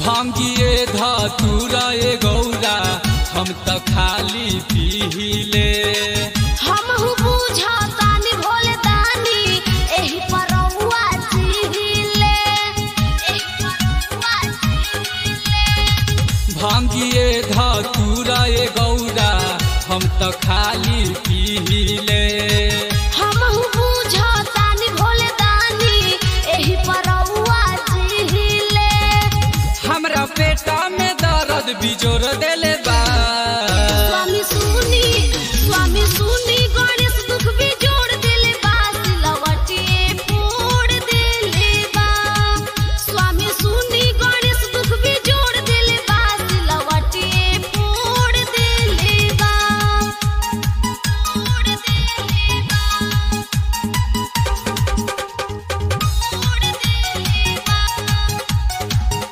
भांगिए धतूरा ए गौरा हम त खाली पीले हम हु बुझतानी भोले दानी एही परौआ चिहिले एही परौआ चिहिले भांगिए धतूरा ए गौरा हम त खाली पीले हम हु बुझतानी भोले दानी एही परौआ चिहिले हमरा पेटा में दर्द बिजोर देले बा स्वामी सुनी स्वामी सुनी गणेश दुख भी जोड़ देले बा सिलवटिए फोड़ देले बा स्वामी सुनी गणेश दुख भी जोड़ देले बा सिलवटिए फोड़ देले बा फोड़ देले बा फोड़ देले बा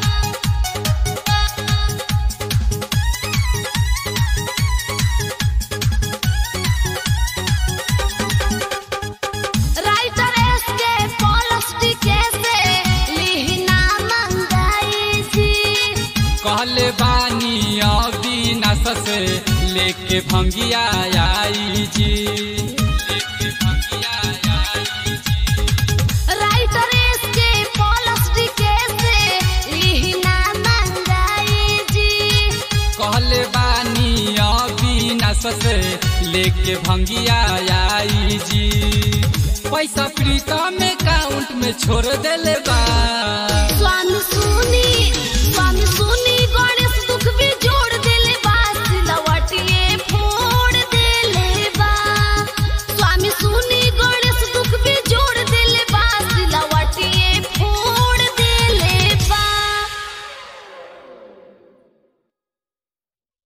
राइटर एस के पॉलस टीके से लिहना मंगाई जी कहले बानी अविनाश से लेके भंगिया आई जी लेके भंगिया आई जी राइटर एस के पॉलस टीके से लिहना मंगाई जी कहले बानी अविनाश से लेके भंगिया आई जी पैसा प्रीता में काउंट में छोड़ देले बा